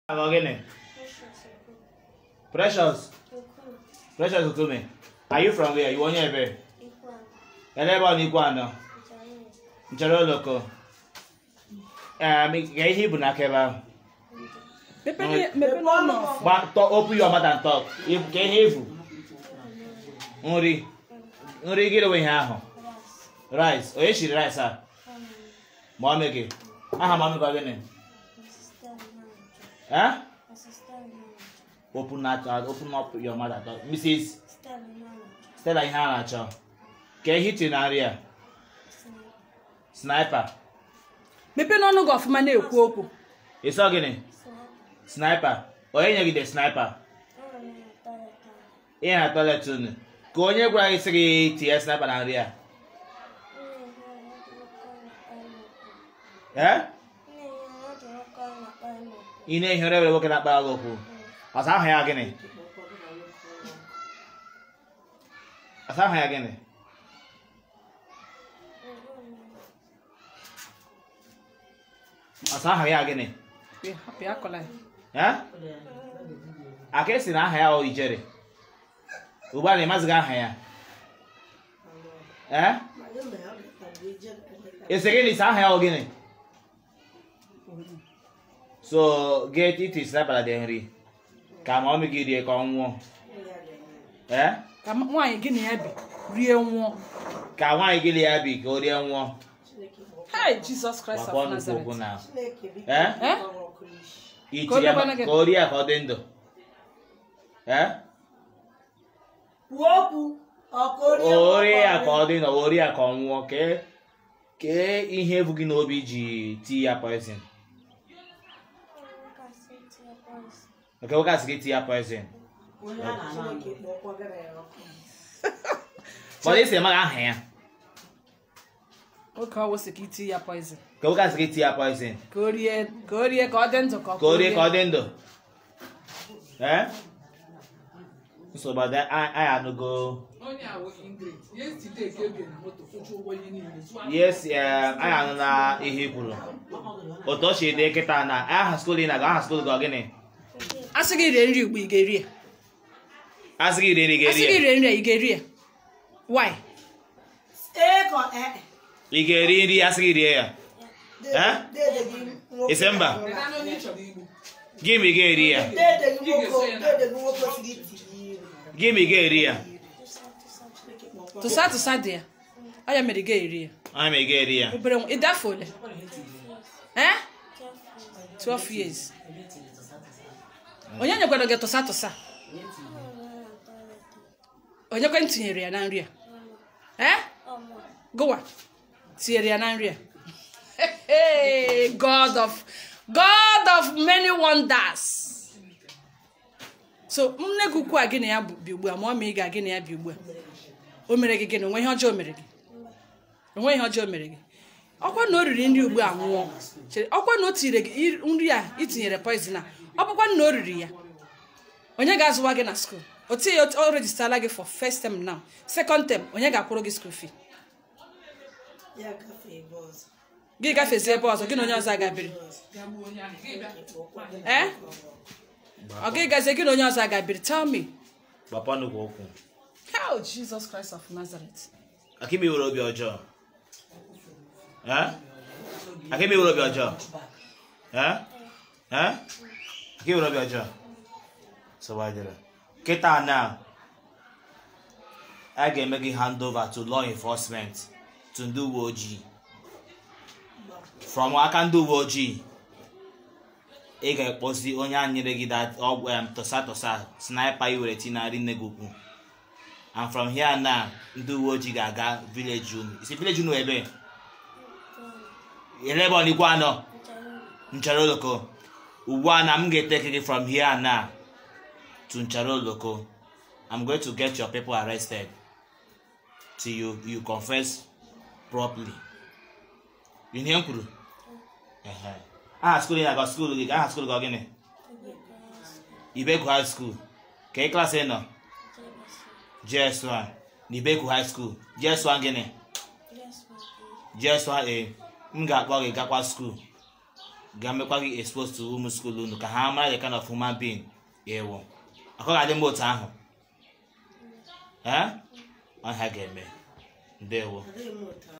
Agọ gịnị? Precious. Precious Okume. Are you from where? You onye ebe? Ele ebe ọ n'ikwu anọ? Nchere oloko. Um, ga ihe ibu n'aka ebe ahụ. Mepere mepere ọnụ ọfụ. Gba tọ open your mouth and talk. Ibu- Ka ihe ifu. Nri. Nri gịnị nwe ihe ahụ? Rice. Onye shiri rice a? Mọmị gị. Aha mọmị gị ọ gịnị? Eh? Open that open up your mouth and talk. Mrs. Stella ihe a na-achọ. Ka ihe iti na nri a? Sniper. Mepere ọnụ gị ọfụma na-ekwu okwu. Ị sọ gịnị? Sniper. Onye nye gị the sniper? Ihe na toilet unu. Ka onye gwara gị sị gị tinye sniper na nri a? Eh? Ị na-ehi ụra ewere nwoke na-akpara gị okwu. Ọsa ahụ ya gịnị? Ọsa ahụ ya gịnị? Ọsa ahụ ya gịnị? Bịa, hapụ ya akọla ya. Eh? Aka esi na aha ya ọ ijere. Ugbu a na-emazighị aha ya. Eh? Ese gịnị isi aha ya ọ gịnị? So, get it is dabara dị nri. Ka ma ọmị gị rie ka ọ nwụọ. Eh? Ka m- nwaanyị gị na ya bi rie nwụọ. Ka nwaanyị gị lie ya bi ka o rie nwụọ. Hai Jizọs Kraịst Gbakwa of nnukwu okwu Nazareth. na. Eh? Eh? Iti Ka o ya debana ma- gị. ka o rie ya ka ọ dị ndụ. Eh? kwuo okwu ọka o rie ya ka ọ dị ndụ o rie ya ka ọ nwụọ kee kee ihe ebu gị n'obi ji tii ya poison nke nwoke asị gị tii ya poison Chineke kpọkwagara ya ọkụ mana esi emaghị aha ya Oke ọ wụsị ka iti ya poison. nke nwoke asị gị tii ya poison Ka o rie ka o rie ka ọ dị ndụ ka ọ ka o rie ka ọ dị ndụ ee nsogbu adị a- anyị anụgo onye awụ ingrid yesterday ka ebie na moto kwụcha ụgwọ ihe niile zụọ yes eh, anyị anụla ihe i kwuru otu o si dị kịta na aha skul ị na-aga aha skul gị ọ gịnị A sị gị rie nri ugbu ị ga-eri ya. asị gị rie nri A sị ga-eri gị ya rie nri a ị ga-eri ya. Why? ee ka ee ị ga-eri nri asị gị rie ya Eh? dede gị nwoke Isi mba. Ị na onye ị chọrọ igbu gị ma ị ga-eri ya dede gị nwoke dede gị nwoke siri iti iri gị ma ị ga-eri ya Tụsa tụsa dị ya. Ọ ya mere ị ga-eri ya. anyị ma ị ga-eri ya Obere nwa ị dafe ole? Eh? 12 years. Onye nyekwara gị tụsa tụsa? Onye kwe tinyere ya na nri a? Eh? Gụwa tinyere ya na nri a. Hey, God of God of many wonders. So nne gị ukwu a gị na ya bi ugbu a ma ọ ma ị ga gị na ya bi ugbu a. O mere gị gịnị? Onwe ihe ọjọọ o mere gị? Onwe ihe ọjọọ o mere gị? Ọkwa na o riri nri ugbu a nwụọ. Chere, ọkwa na o tinyere gị iri- nri a itinyere poison a. Ọ bụkwa na o riri ya. Onye ga-azụwa gị na school? O tinye o rejistala gị for first term now. Second term, onye ga-akwụrụ gị school fee? ya gafee ebe ọzọ Gị gafezie ebe ọzọ, gị na onye ọzọ agabiri. ya gbuo onye ahụ gị bịa Eh? Ọ gị gazie gị na onye ọzọ agabiri? Tell me. gbapa nnukwu okwu How Jesus Christ of Nazareth. akịmi were obi ọjọọ Eh? akịmi were obi ọjọọ Eh? Eh? akịmi were obi ọjọọ sọgbadịrị kịta na a ga-eme gị hand over to law enforcement to ndị uwe ojii from aka ndị uwe ojii ị ga-ekpozi onye a nyere gị that ọgwụ em, tụsa tụsa sniper i were tinarị nne gị ukwu and from here now ndị uwe ojii ga-aga village unu isi village unu ebe elebe ọnigwe anọ nchara oloko ugbu a na m ga-eteke gị from here now to nchara oloko i'm going to get your people arrested till you you confess properly you hear m kwuru Ehe. aha skul ị na-aga skul gị aha skul gị ọ gịnị ibeku high school ka ị klasị ị nọ JS1 na Ibeku High School JS1 gịnị JS1 a m ga-akpọ gị gakwa skuul ga-emekwa gị expose to ụmụ skuul unu ka ha mara the kind of human being ịwụ akọ ga-adị mma otu ahụ ee ọha ga-eme ndewo adịghị m ụtọ